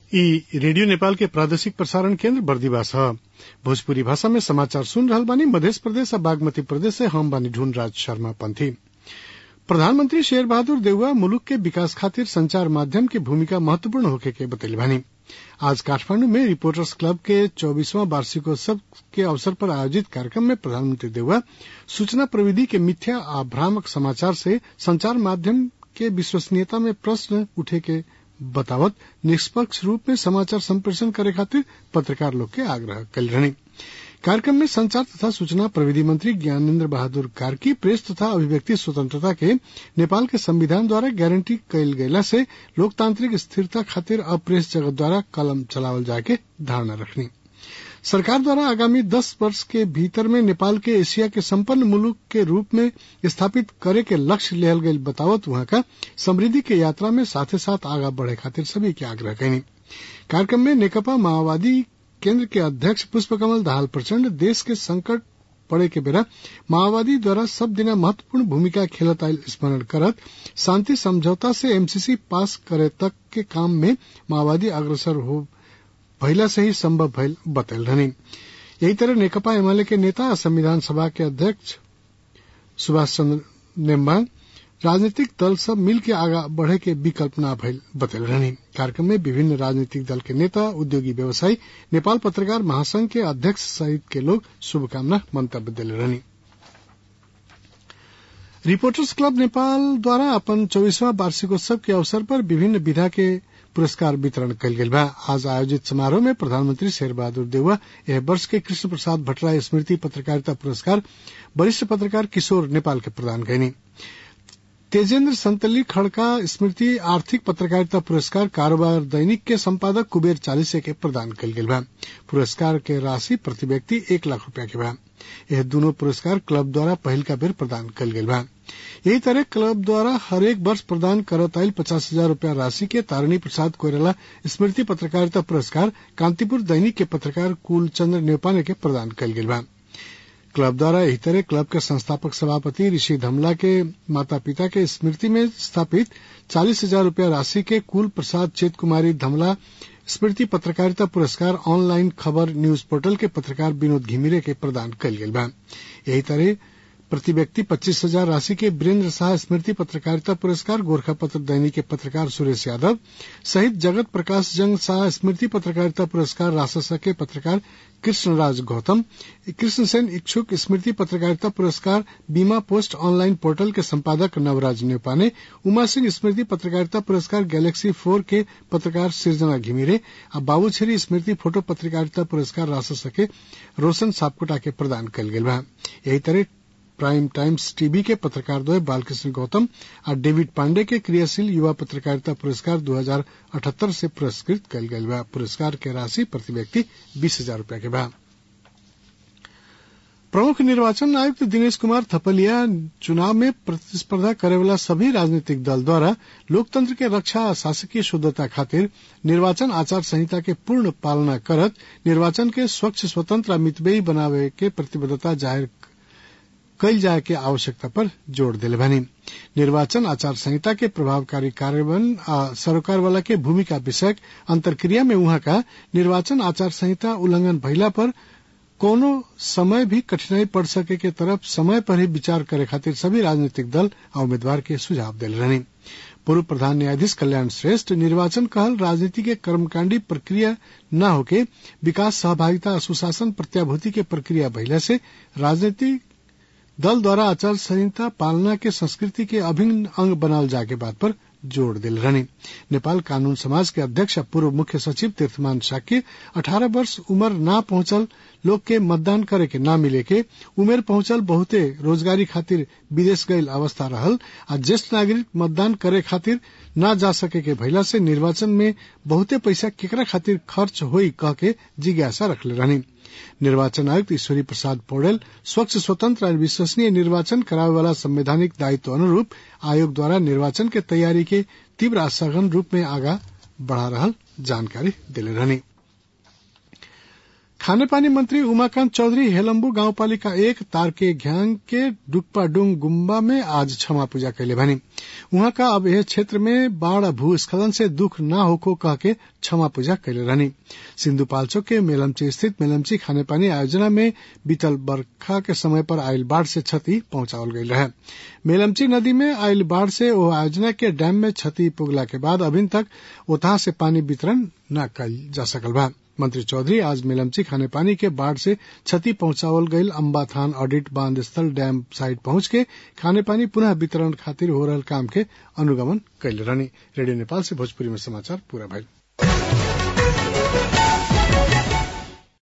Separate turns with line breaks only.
ई रेडियो नेपाल के प्रादेशिक प्रसारण केन्द्र बर्दिवास ह भोजपुरी भाषा में समाचार सुन रहल बानी मध्य प्रदेश आ बागमती प्रदेश से हम बानी ढूंढराज शर्मा पंथी प्रधानमंत्री शेर बहादुर देउवा मुलुक के विकास खातिर संचार माध्यम के भूमिका महत्वपूर्ण होखे के बतैले बानी आज काठमांडू में रिपोर्टर्स क्लब के चौबीसवां वार्षिकोत्सव के अवसर पर आयोजित कार्यक्रम में प्रधानमंत्री देउवा सूचना प्रविधि के मिथ्या आ भ्रामक समाचार से संचार माध्यम के विश्वसनीयता में प्रश्न उठे के बतावत निष्पक्ष रूप में समाचार संप्रेषण करे खातिर पत्रकार लोग के आग्रह कल रहनी कार्यक्रम में संचार तथा सूचना प्रविधि मंत्री ज्ञानेन्द्र बहादुर कार्की प्रेस तथा अभिव्यक्ति स्वतंत्रता के नेपाल के संविधान द्वारा गारंटी कयल गयला से लोकतांत्रिक स्थिरता खातिर अब प्रेस जगत द्वारा कलम चलावल जाके धारणा रखनी सरकार द्वारा आगामी दस वर्ष के भीतर में नेपाल के एशिया के संपन्न मुलुक के रूप में स्थापित करे के लक्ष्य लेहल गयल बतावत वहां का समृद्धि के यात्रा में साथे साथ आगा बढ़े खातिर सभी के आग्रह कैनी कार्यक्रम में नेकपा माओवादी केंद्र के अध्यक्ष पुष्पकमल दाहाल प्रचंड देश के संकट पड़े के बेरा माओवादी द्वारा सब दिना महत्वपूर्ण भूमिका खेलत आयल स्मरण करत शांति समझौता से एमसीसी पास करे तक के काम में माओवादी अग्रसर हो भइला से ही संभव भइल बतैल रहनी यही तरह नेकपा एमाले के नेता संविधान सभा के अध्यक्ष सुभाष चंद्र नेम्बांग राजनीतिक दल सब मिल के आगा बढ़े के विकल्प न भइल बतैल रहनी कार्यक्रम में विभिन्न राजनीतिक दल के नेता उद्योगी व्यवसायी नेपाल पत्रकार महासंघ के अध्यक्ष सहित के लोग शुभकामना मंतव्य दिले रहनी रिपोर्टर्स क्लब नेपाल द्वारा अपन चौबीसवां वार्षिकोत्सव के अवसर पर विभिन्न विधा के पुरस्कार वितरण कयल गेल बा आज आयोजित समारोह में प्रधानमंत्री शेर बहादुर देउवा यह वर्ष के कृष्ण प्रसाद भट्टराय स्मृति पत्रकारिता पुरस्कार वरिष्ठ पत्रकार किशोर नेपाल के प्रदान कैनी तेजेन्द्र संतली खड़का स्मृति आर्थिक पत्रकारिता पुरस्कार कारोबार दैनिक के संपादक कुबेर चालीसे के प्रदान कल गेल बा पुरस्कार के राशि प्रति व्यक्ति एक लाख रूपया के बा यह दोनों पुरस्कार क्लब द्वारा पहल का बेर प्रदान कल गेल बा यही तरह क्लब द्वारा हरेक वर्ष प्रदान करत आयल पचास हजार रूपया राशि के तारिणी प्रसाद कोयराला स्मृति पत्रकारिता पुरस्कार कांतिपुर दैनिक के पत्रकार कुलचंद्र नेपाने के प्रदान कल गेल बा क्लब द्वारा यही तरह क्लब के संस्थापक सभापति ऋषि धमला के माता पिता के स्मृति में स्थापित चालीस हजार रूपया राशि के कुल प्रसाद चेत कुमारी धमला स्मृति पत्रकारिता पुरस्कार ऑनलाइन खबर न्यूज पोर्टल के पत्रकार विनोद घिमिरे के प्रदान कल गेल बा यही तरह प्रति व्यक्ति पच्चीस हजार राशि के वीरेंद्र शाह स्मृति पत्रकारिता पुरस्कार गोरखा पत्र दैनिक के पत्रकार सुरेश यादव सहित जगत प्रकाश जंग शाह स्मृति पत्रकारिता पुरस्कार राजशासक के पत्रकार कृष्णराज गौतम कृष्ण सेन इच्छुक स्मृति पत्रकारिता पुरस्कार बीमा पोस्ट ऑनलाइन पोर्टल के संपादक नवराज नेपाने उमा सिंह स्मृति पत्रकारिता पुरस्कार गैलेक्सी फोर के पत्रकार सृजना घिमिरे और बाबूछेरी स्मृति फोटो पत्रकारिता पुरस्कार राजशासक के रोशन सापकोटा के प्रदान कल गेल बा यही तरह प्राइम टाइम्स टीवी के पत्रकार द्वय बालकृष्ण गौतम और डेविड पांडे के क्रियाशील युवा पत्रकारिता पुरस्कार 2078 से पुरस्कृत कल गयल बा पुरस्कार के राशि प्रति व्यक्ति बीस हजार रूपया के बा प्रमुख निर्वाचन आयुक्त दिनेश कुमार थपलिया चुनाव में प्रतिस्पर्धा करे वाला सभी राजनीतिक दल द्वारा लोकतंत्र के रक्षा आ शासकीय शुद्धता खातिर निर्वाचन आचार संहिता के पूर्ण पालना करत निर्वाचन के स्वच्छ स्वतंत्र आ मितबेयी बनावे के प्रतिबद्धता जाहिर कयल जाय के आवश्यकता पर जोर दिले बानी निर्वाचन आचार संहिता के प्रभावकारी कार्यान्वयन आ सरोकार वाला के भूमिका विषयक अंतर्क्रिया में उहाँ का निर्वाचन आचार संहिता उल्लंघन भइला पर कोनो समय भी कठिनाई पड़ सके के तरफ समय पर ही विचार करे खातिर सभी राजनीतिक दल और उम्मीदवार के सुझाव दिले रहनी पूर्व प्रधान न्यायाधीश कल्याण श्रेष्ठ निर्वाचन कहल राजनीति के कर्मकांडी प्रक्रिया न होके विकास सहभागिता सुशासन प्रत्याभूति के प्रक्रिया भइला से राजनीतिक दल द्वारा आचार संहिता पालना के संस्कृति के अभिन्न अंग बनाल जाके बात पर जोर दिल रहनी नेपाल कानून समाज के अध्यक्ष पूर्व मुख्य सचिव तीर्थमान शाक्य 18 वर्ष उम्र ना पहुंचल लोग के मतदान करे के ना मिले के उमेर पहुंचल बहुते रोजगारी खातिर विदेश गयल अवस्था रहल आ ज्येष्ठ नागरिक मतदान करे खातिर ना जा सके के भइला से निर्वाचन में बहुते पैसा केकरा खातिर खर्च होई कह के जिज्ञासा रखले रहनी निर्वाचन आयुक्त ईश्वरी प्रसाद पौडेल स्वच्छ स्वतंत्र और विश्वसनीय निर्वाचन करावे वाला संवैधानिक दायित्व अनुरूप आयोग द्वारा निर्वाचन के तैयारी के तीव्र आ सघन रूप में आगा बढ़ा रहल जानकारी दिले रहनी खानेपानी मंत्री उमाकांत चौधरी हेलम्बू गाउँपालिका एक तारके घ्याङ के डुक्पाडुङ गुम्बा में आज क्षमा पूजा कैले भनी उहाँ का अब यह क्षेत्र में बाढ़ भूस्खलन से दुख न होको कह के क्षमा पूजा कैले रहनी सिंधुपाल्चोक के मेलम्ची स्थित मेलम्ची खानेपानी आयोजना में बीतल बरखा के समय पर आयल बाढ़ से क्षति पहुंचावल गई रहे मेलम्ची नदी में आयल बाढ़ से ओ आयोजना के डैम में क्षति पुगला के बाद अभी तक ओतहा से पानी वितरण न कल जा सकल बा मंत्री चौधरी आज मेलमची खाने पानी के बाढ़ से क्षति पहुंचावल गईल अम्बाथान ऑडिट बांध स्थल डैम साइट पहुंच के खाने पानी पुनः वितरण खातिर हो रहल काम के अनुगमन कैले रहनी रेडियो नेपाल से भोजपुरी में समाचार पूरा भइल